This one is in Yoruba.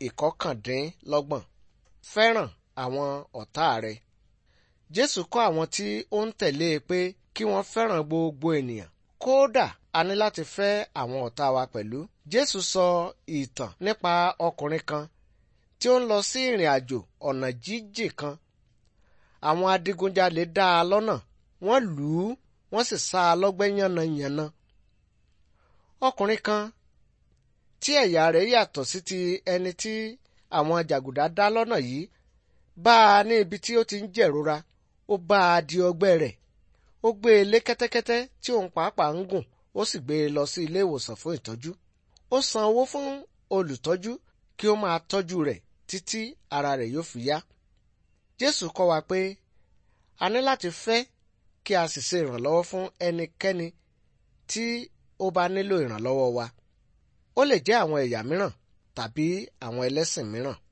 ìkọkàndínlọ́gbọ̀n fẹ́ràn àwọn ọ̀tá rẹ. Jésù kọ́ àwọn tí ó ń tẹ̀lé e pé kí wọ́n fẹ́ràn gbogbo ènìyàn. Kódà a ní láti fẹ́ àwọn ọ̀tá wa pẹ̀lú. Jésù sọ ìtàn nípa ọkùnrin kan tí ó ń lọ sí ìrìn àjò ọ̀nà jíjìn kan. Àwọn adigunjalè dá a lọ́nà, wọ́n lù ú, wọ́n sì sá a lọ́gbẹ́ yánnayànna. Ọkùnrin kan tí ẹ̀yà rẹ̀ yàtọ̀ sí ti ẹni tí àwọn jàgùdà dá lọ́nà yìí bá a ní ibi tí ó ti ń jẹ̀rora ó bá a di ọgbẹ́ rẹ̀ ó gbé e lé kẹ́tẹ́kẹ́tẹ́ tí òun pàápàá ń gùn ó sì gbé e lọ sí ilé ìwòsàn fún ìtọ́jú ó san owó fún olùtọ́jú kí ó máa tọ́jú rẹ̀ títí ara rẹ̀ yóò fi yá Jésù kọ́ wa pé a ní láti fẹ́ kí a sì ṣe ìrànlọ́wọ́ fún ẹnikẹ́ni tí ó bá nílò ìrànlọ́wọ́ wa ó lè jẹ́ àwọn ẹ̀yà mìíràn tàbí àwọn ẹlẹ́sìn mìíràn